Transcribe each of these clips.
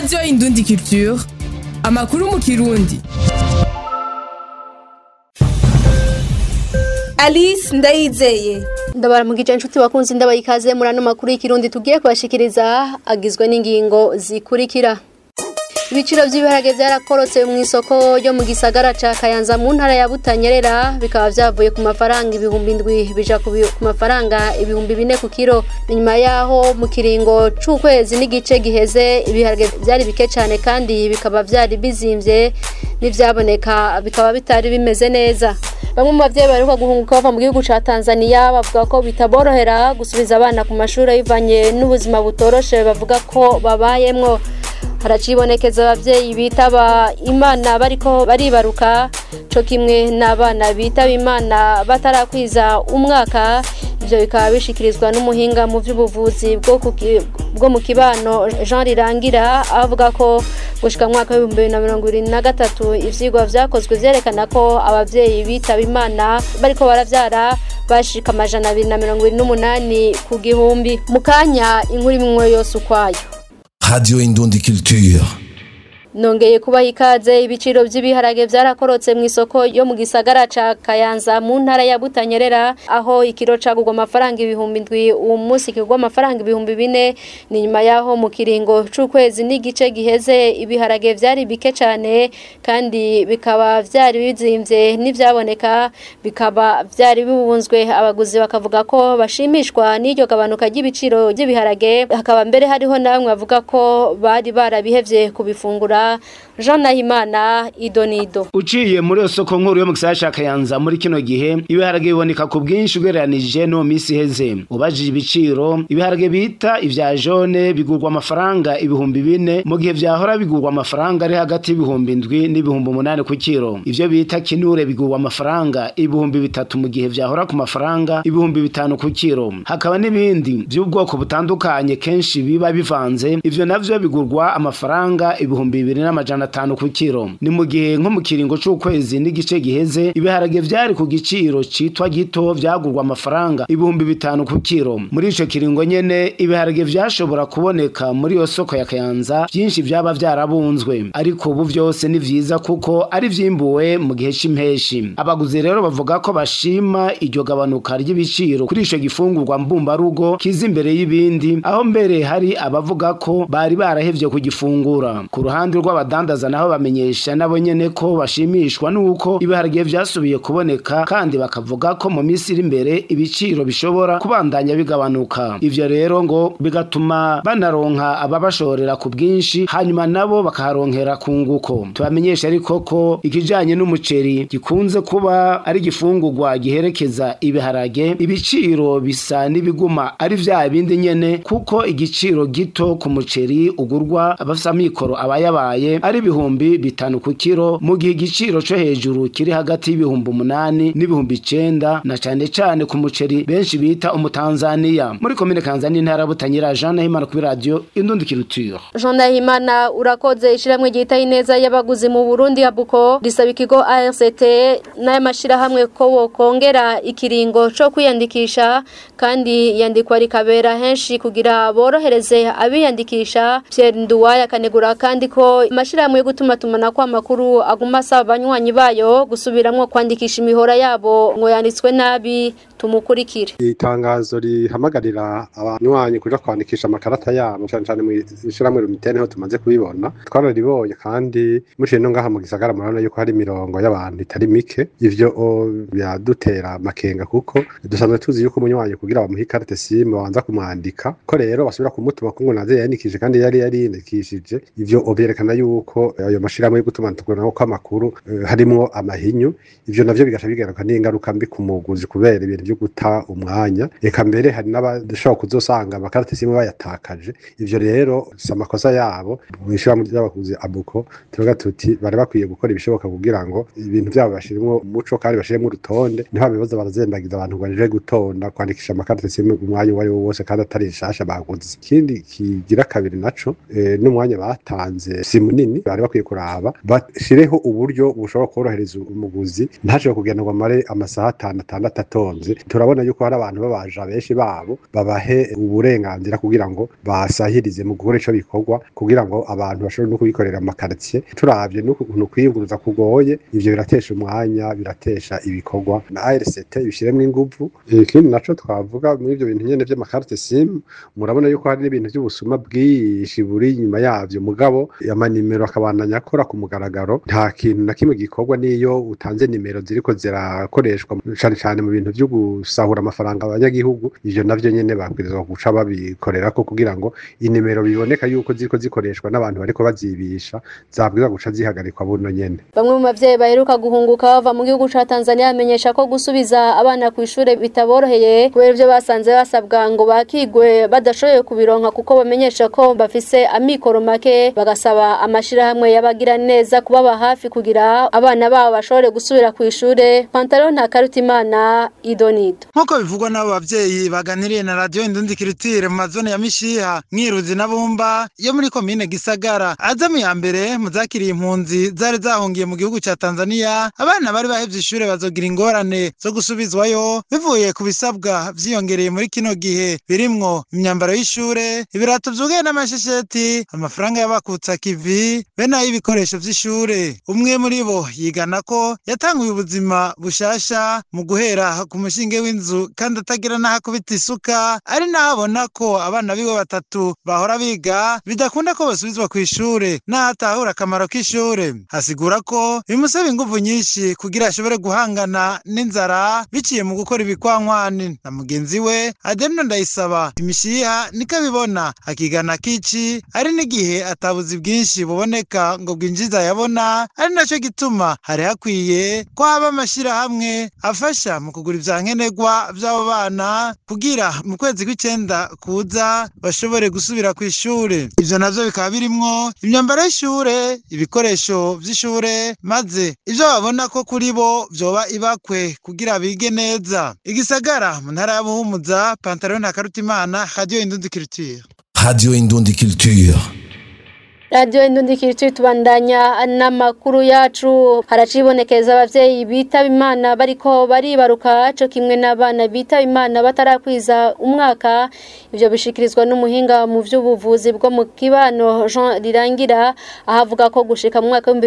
radiyo indundi culture amakuru mu kirundi alice ndayizeye ndabara mu gice nshuti bakunzi ndabaye ikaze muri ano makuru y'ikirundi tugiye kubashikiriza agizwe n'ingingo zikurikira ibiciro by'ibiharage byarakorotse mu isoko ryo mu gisagara ca kayanza mu ntara ya butanyerera bikaba byavuye ku mafaranga ibihumbi indwi bija ku bi- ku mafaranga ibihumbi bine ku kiro nyuma yaho mu kiringo c'ukwezi n'igice giheze ibiharage byari bike cyane kandi bikaba byari bizimvye n'ivyaboneka bikaba bitari bimeze neza bamwe mu bavyeyi baheruka guhunguka bava mu gihugu ca tanzania bavuga ko bitaborohera gusubiza abana ku mashuri bivanye n'ubuzima butoroshe bavuga ko babayemwo haracibonekeza abavyeyi bitaba imana bariko baribaruka co kimwe n'abana bitaba imana batarakwiza umwaka ivyo bikaba bishikirizwa n'umuhinga mu vy'ubuvuzi bwo ku ki- bwo mu kibano jean rirangira avuga ko gushika mu mwaka w'ibihumbi bibiri na mirongo ibiri na gatatu ivyigwa vyakozwe vyerekana ko abavyeyi bitaba imana bariko baravyara bashika amajana abiri na mirongo ibiri n'umunani ku gihumbi mu kanya inkuru imwe yose ukwayo Radio Indundi Culture. nongeye kubaha ikaze ibiciro by'ibiharage byarakorotse mu isoko yo mu gisagara ca kayanza mu ntara ya butanyerera aho ikiro cagurwa amafaranga ibihumbi ndwi uwo munsi kigurwa amafaranga ibihumbi bine ni nyuma yaho mu kiringo c'ukwezi n'igice giheze ibiharage vyari bike cane kandi bikaba vyari bizimvye n'ivyaboneka bikaba vyari bibunzwe abaguzi bakavuga ko bashimishwa n'iryo gabanuka ry'ibiciro by'ibiharage hakaba mbere hariho na bamwe bavuga ko bari barabihevye kubifungura Jean Nahimana Idonido uciye muri iyo soko nkuru yo mu gisagara ca kayanza muri kino gihe ibiharage biboneka ku bwinshi ugereranije no mu minsi iheze ubajije ibiciro ibiharage bita ivya jone bigurwa amafaranga ibihumbi bine mu gihe vyahora bigurwa amafaranga ari hagati y'ibihumbi indwi n'ibihumbi umunani ku kiro ivyo bita kinure bigurwa amafaranga ibihumbi bitatu mu gihe vyahora ku mafaranga ibihumbi bitanu ku kiro hakaba n'ibindi vy'ubwoko butandukanye kenshi biba bivanze ivyo navyo bigurwa amafaranga ibihumbi bibiri n'amajana atanu ku kiro ni mu gihe nko mu kiringo c'ukwezi n'igice giheze ibiharage vyari ku giciro citwa gito vyagurwa amafaranga ibihumbi bitanu ku kiro muri ico kiringo nyene ibiharage vyashobora kuboneka muri iyo soko ya kayanza vyinshi vyaba vyarabunzwe ariko ubu vyose ni vyiza kuko ari vyimbuwe mu gihe c'impeshi abaguzi rero bavuga ko bashima iryo gabanuka ry'ibiciro kuri ico gifungurwa mbumbarugo kiza imbere y'ibindi aho mbere hari abavuga ko bari barahevye kugifungura ku ruhande rw'abadandaza naho bamenyesha nabo nyene ko bashimishwa n'uko ibiharage vyasubiye kuboneka kandi bakavuga ko mu minsi iri imbere ibiciro bishobora kubandanya bigabanuka ivyo rero ngo bigatuma banaronka ababashorera ku bwinshi hanyuma nabo bakaharonkera ku nguko tubamenyesha ariko ko ikijanye n'umuceri gikunze kuba ari igifungurwa giherekeza ibiharage ibiciro bisa n'ibiguma ari vya bindi nyene kuko igiciro gito ku muceri ugurwa abafise amikoro aba yabaye ari ibihumbi bitanu ku kiro mu gihe igiciro co hejuru kiri hagati y'ibihumbi umunani n'ibihumbi icenda na cane cane ku muceri benshi bita umutanzaniya muri komine kanzani intara ya butanyira jean nahimana kuri radio indundi kiruture Jean Nahimana urakoze ishiramwe ryitaye ineza y'abaguzi mu Burundi abuko risaba ikigo ARCT n'aya mashirahamwe ko wokongera ikiringo co kwiyandikisha kandi yandikwa rikabera henshi kugira borohereze abiyandikisha Pierre Nduwaya akanegura kandi ko amashirahamwe yo gutuma tumana kwa makuru aguma asaba abanywanyi bayo gusubiramwo kwandikisha imihora yabo ngo yanditswe nabi tumukurikire itangazo rihamagarira abanywanyi kuja kwandikisha amakarata yabo cane cane mw'ishirahamwe rumitene niho tumaze kubibona twararibonye kandi muciye no ngaha mu gisagara murabona yuko hari imirongo y'abantu itari mike ivyo o, biradutera amakenga kuko dusanzwe tuzi yuko umunywanyi kugira bamuhe ikarate simu babanza kumwandika ko rero basubira kumutuma ko ngo naze yiyandikishije kandi yari yariyandikishije ivyo o, vyerekana yuko ayo mashirahamwe yo gutuma tuguranako kw'amakuru eh, harimwo amahinyu ivyo navyo bigaca bigaruka n'ingaruka mbi ku muguzi kubera ibintu vyo guta umwanya eka mbere hari n'abashobora kuzosanga amakarate simu bayatakaje ivyo rero si amakosa yabo mw'ishirahamwe ry'abakuzi abuko tuvuga tuti bari bakwiye gukora ibishoboka kugira ngo ibintu vyabo bashiremwo umuco kandi bashiremwo urutonde niho bibaza barazembagiza abantu ngo baje gutonda kwandikisha amakarate simu umwanya uwo ari wo wose kandi atari nshasha baguze ikindi kigira kabiri naco eh, n'umwanya batanze si munini bari bakwiye kuraba bashireho uburyo bushobora korohereza umuguzi ntashobore kugenda ngo amare amasaha atanu atandatu atonze turabona yuko hari abantu babaja benshi babo babahe uburenganzira kugira ngo basahirize mu gukora ico bikorwa kugira ngo abantu bashobore no kubikorera mu makaritsiye turavye n'ukuntu kwiyunguruza kugoye ivyo biratesha umwanya biratesha ibikorwa na ARCT ibishiremwo inguvu ikindi naco twavuga muri ivyo bintu nyene vy'amakarite simu murabona yuko hari n'ibintu vy'ubusuma bwinshi buri inyuma yavyo mugabo amanimero akabandanya akora ku mugaragaro nta kintu na kimwe gikorwa n'iyo utanze nimero ziriko zirakoreshwa cane cane mu bintu vyo gusahura amafaranga abanyagihugu ivyo navyo nyene babwirizwa guca babikorerako kugira ngo inimero biboneka yuko ziriko zikoreshwa n'abantu bariko bazibisha zabwirizwa guca zihagarikwa buno nyene Bamwe mu bavyeyi baheruka guhunguka bava mu gihugu ca Tanzania bamenyesha ko gusubiza abana ku ishure bitaboroheye kubera ivyo basanze basabwa ngo bakigwe badashoboye kubironka kuko bamenyesha ko bafise amikoro make bagasaba amashirahamwe y'abagira neza kubaba hafi kugira abana babo bashobore gusubira ku ishure Pantalo nta karutimana idonido nk'uko bivugwa n'abo bavyeyi baganiriye na radiyo indundi kiritire mu mazone ya mishiha mwiruzi na bumba yo muri komine gisagara azamu ya mbere mu zakiriye impunzi zari zahungiye mu gihugu ca tanzania abana bari bahevye ishure bazogira ingorane zo gusubizwayo bivuye ku bisabwa vyiyongereye muri kino gihe birimwo imyambaro y'ishure ibirato vyugaye n'amashesheti amafaranga y'abakutsa kivi be n'ay'ibikoresho vy'ishure umwe muri bo yigana ko yatanguye ubuzima bushasha mu guhera ku mushinge w'inzu kandi atagira n'aho akubita isuka ari naho abona ko abana biwe batatu bahora biga bidakunda ko basubizwa ku ishure n'aho atahura akamaro k'ishure asigura ko bimusaba inguvu nyinshi kugira ashobore guhangana n'inzara biciye mu gukora ibikwankwani na mugenzi we ademno ndayisaba imishiha niko abibona akigana kici ari n'igihe atabuzi bwinshi buboneka ngo bwinjiza yabona ari naco gituma hari hakwiye ko haba amashirahamwe afasha mu kugura ivya nkenerwa vy'abo bana kugira mu kwezi kw'icenda kuza bashobore gusubira ku ishure ivyo navyo bikaba birimwo imyambaro y'ishure ibikoresho vy'ishure maze ivyo babona ko kuri bo vyoba ibakwe kugira bige neza igisagara mu ntara ya buhumuza pantaro na karutimana radio indundi culture Radio Indundi Culture. Radio Indundi Kiriti tubandanya n'amakuru yacu haracibonekeza abavyeyi bitaba Imana bariko baribaruka co kimwe n'abana bitaba Imana batarakwiza umwaka ivyo bishikirizwa n'umuhinga mu vy'ubuvuzi bwo mu kibano Jean Rirangira ahavuga ko gushika mu mwaka wa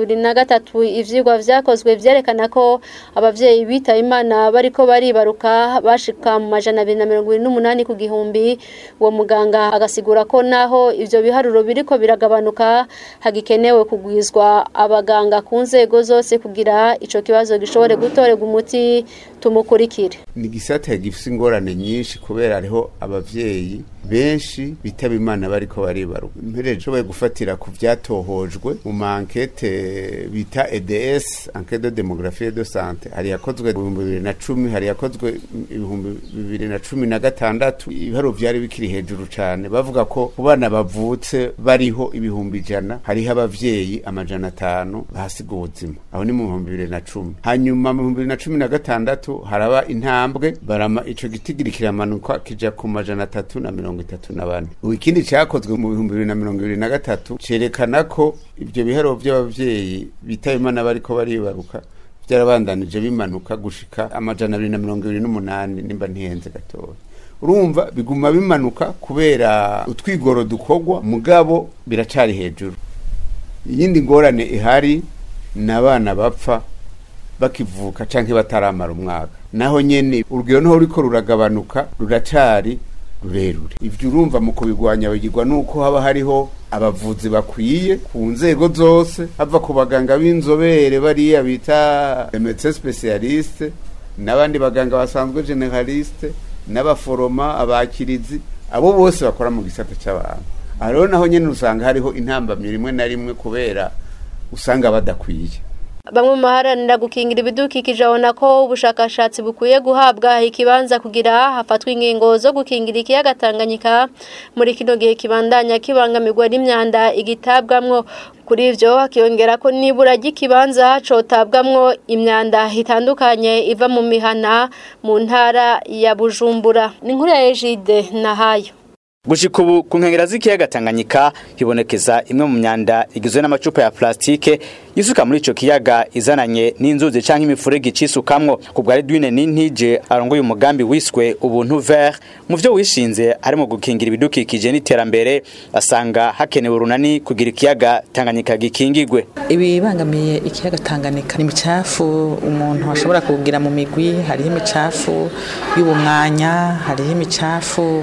2023 ivyigwa vyakozwe vyerekana ko abavyeyi bitaba Imana bariko baribaruka bashika mu majana 228 ku gihumbi uwo muganga agasigura ko naho ivyo biharuro biriko biraga gabanuka hagikenewe kugwizwa abaganga ku nzego zose kugira ico kibazo gishobore gutorerwa umuti tumukurikire ni gisata gifise ingorane nyinshi kubera hariho abavyeyi benshi bitaba imana bariko baribaruka mpereje nshoboye gufatira ku vyatohojwe mu mankete bita EDS enquête de démographie et de santé hari yakozwe mu bihumbi bibiri na cumi hari yakozwe ibihumbi bibiri na cumi na gatandatu ibiharuro vyari bikiri hejuru cane bavuga ko ku bana bavutse bariho ibihumbi ijana hariho abavyeyi amajana atanu bahasiga ubuzima aho ni mu bihumbi bibiri na cumi hanyuma mu bihumbi bibiri na cumi na gatandatu haraba intambwe barama ico gitigiri kiramanuka kija ku majana atatu na mirongo itatu na bane ubu ikindi cakozwe mu bihumbi bibiri na mirongo ibiri na gatatu cerekana ko ivyo biharuro vy'abavyeyi bitaba imana bariko baribaruka vyarabandanije bimanuka gushika amajana abiri na mirongo ibiri n'umunani nimba ntihenze gatoya urumva biguma bimanuka kubera utwigoro dukorwa mugabo biracari hejuru iyindi ngorane ihari ni abana bapfa bakivuka canke bataramara umwaka naho nyene urugero niho ruriko ruragabanuka ruracari rurerure ivyo urumva mu kubigwanya bigirwa nuko haba hariho abavuzi bakwiye ku nzego zose hava ku baganga b'inzobere bariya bita médecin spécialiste n'abandi baganga basanzwe generaliste n'abaforoma abakirizi abo bose bakora mu gisata c'abantu aha rero naho nyene usanga hariho intambamyi rimwe na rimwe kubera usanga badakwiye bamwe mu baharanira gukingira ibidukikije babona ko ubushakashatsi bukwiye guhabwa ikibanza kugira hafatwe ingingo zo gukingira ikiyaga Tanganyika muri kino gihe kibandanya kibangamirwa n'imyanda igitabwamwo kuri ivyo hakiyongera ko nibura ry'ikibanza cotabwamwo imyanda itandukanye iva mu mihana mu ntara ya Bujumbura ni inkuru ya Ejide Nahayo gushika ubu ku nkengera z'ikiyaga Tanganyika hibonekeza imwe mu myanda igizwe n'amacupa ya plastike yisuka muri ico kiyaga izananye n'inzuzi canke imifurege icisukamwo ku bwa Edwine Nintije arongoye umugambi wiswe ubuntu vert mu vyo wishinze harimo gukingira ibidukikije n'iterambere asanga hakenewe urunani kugira ikiyaga Tanganyika gikingigwe ibibangamiye ikiyaga Tanganyika ni imicafu umuntu ashobora kugira mu migwi hariho imicafu y'ubumwanya hariho imicafu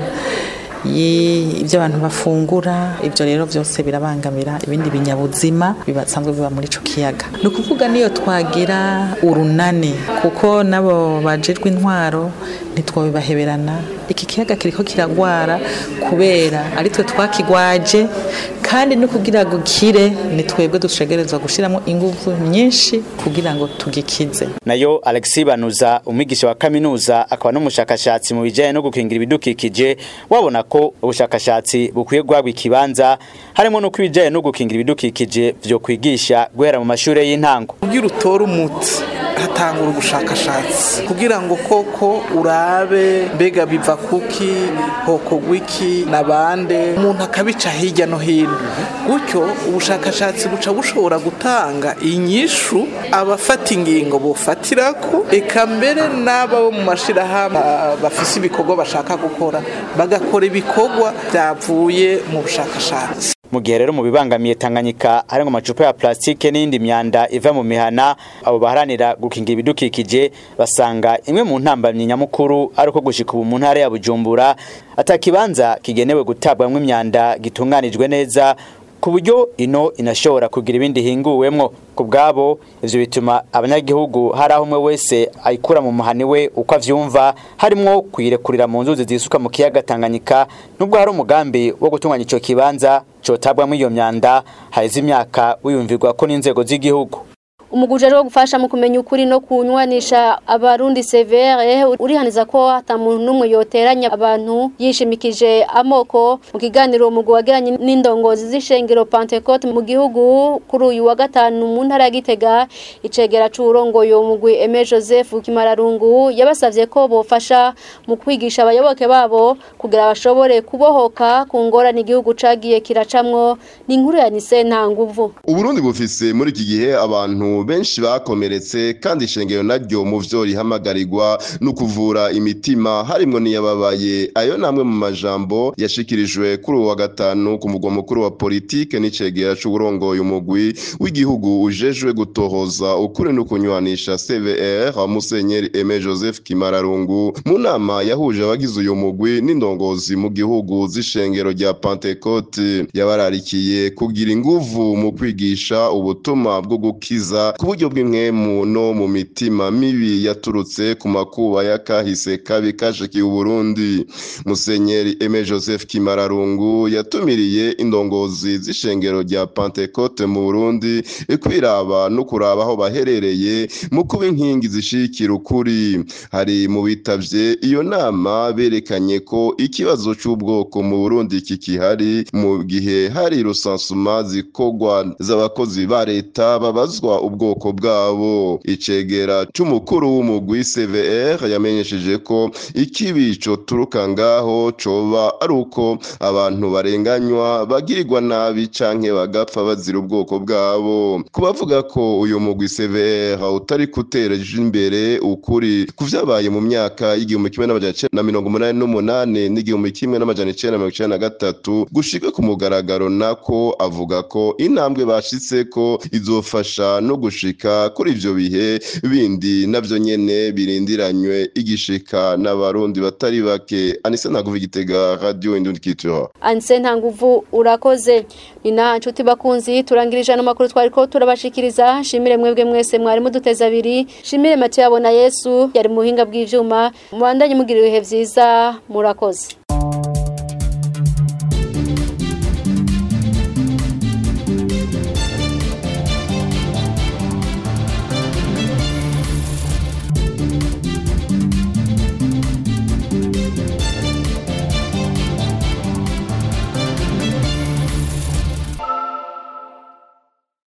ibyo abantu bafungura ibyo rero byose birabangamira ibindi binyabuzima bibasanzwe biba muri ico kiyaga ni ukuvuga niyo twagira urunani kuko nabo bajejwe intwaro ntitwabibaheberana iki kiyaga kiriko kiragwara kubera ari twe twakigwaje kandi no kugira ngo kire ni twebwe dushegerezwa gushiramo ingufu nyinshi kugira ngo tugikize nayo Alexis Banuza umwigisha wa kaminuza akaba n'umushakashatsi mu bijanye no gukingira ibidukikije wabona ko ubushakashatsi bukwiye guhabwa ikibanza harimo no kwibijanye no gukingira ibidukikije vyo kwigisha guhera mu mashure y'intango kugira utore umuti hatangura ubushakashatsi kugira ngo koko urabe mbega biva kuki hokogwa iki nabande umuntu akabica hirya no hino gutyo ubushakashatsi buca bushobora gutanga inyishu abafata ingingo bofatirako eka mbere n'aba bo mu mashirahamwe bafise ibikorwa bashaka gukora bagakora ibikorwa byavuye mu bushakashatsi mu gihe rero mu bibangamiye Tanganyika hari ngo amacupa ya plastike n'indi myanda iva mu mihana abo baharanira gukingira ibidukikije basanga imwe mu ntambamyi nyamukuru ari uko gushika ubu mu ntara ya Bujumbura atakibanza kigenewe gutabwamwo imyanda gitunganijwe neza ku buryo ino inashobora kugira ibindi hinguwemwo ku bwabo ivyo bituma abanyagihugu hari aho umwe wese ayikura mu muhani we uko avyumva harimwo kuyirekurira mu nzuzi zisuka mu kiyaga Tanganyika nubwo hari umugambi wo gutunganya ico kibanza cotabwamwo iyo myanda haheze imyaka wiyumvirwa ko n'inzego z'igihugu umuguje wo gufasha mu kumenya ukuri no kunywanisha abarundi severe urihaniza ko atamuntu numwe yoteranya abantu yishimikije amoko mu kiganiro umugwi wagiranye n'indongozi z'ishengero Pentecote mu gihugu kuri uyu wa gatanu mu ntara ya Gitega icegera c'urongoye umugwi Aime Joseph Kimararungu yabasavye ko bofasha mu kwigisha abayoboke babo kugira bashobore kubohoka ku ngorane igihugu cagiye kiracamwo ni inkuru ya Nise Ntanguvu Uburundi bufise muri iki gihe abantu benshi bakomeretse kandi ishengero naryo mu vyo rihamagarirwa no kuvura imitima harimwo n'iyababaye ayo namwe mu majambo yashikirijwe kuri uwa gatanu ku mugwa mukuru wa politike n'icegera c'uburongoye umugwi w'igihugu ujejwe gutohoza ukuri no kunywanisha CVR Musenyeri Aime Joseph Kimararungu mu nama yahuje abagize uyu mugwi n'indongozi mu gihugu z'ishengero rya Pentecote yabararikiye kugira inguvu mu kwigisha ubutumwa bwo gukiza ku buryo bw'imwemu no mu mitima mibi yaturutse ku makuba y'akahise kabi kashikiye Uburundi Musenyeri Aime Joseph Kimararungu yatumiriye indongozi z'ishengero rya Pentecote mu Burundi kwiraba no kuraba aho baherereye mu kuba inkingi zishikira ukuri hari mu bitavye iyo nama berekanye ko ikibazo c'ubwoko mu Burundi kikihari mu gihe hari rusansuma zikogwa z'abakozi ba leta babazwa ubwoko bwabo icegera c'umukuru w'umugwi CVR yamenyesheje ko ikibi coturuka ngaho coba ari uko abantu barenganywa bagirirwa nabi canke bagapfa bazira ubwoko bwabo kubavuga ko uyu mugwi CVR utari kutereje imbere ukuri kuvyabaye mu myaka y'igihumbi kimwe n'amajana icenda na mirongo umunani n'umunani n'igihumbi kimwe n'amajana icenda na mirongo icenda na gatatu gushika ku mugaragaro nako avuga ko intambwe bashitseko izofasha no gushika kuri ivyo bihe bindi navyo nyene birindiranywe igishika n'abarundi batari bake anise ntaguva igitega radio indundi kitura anise ntanguvu urakoze ni naha nshuti bakunzi turangirije ano makuru twariko turabashikiriza shimire mwebwe mwese mwari muduteza abiri shimire Mathieu yabona Yesu yari mu buhinga bw'ivyuma mubandanye mugira ibihe vyiza murakoze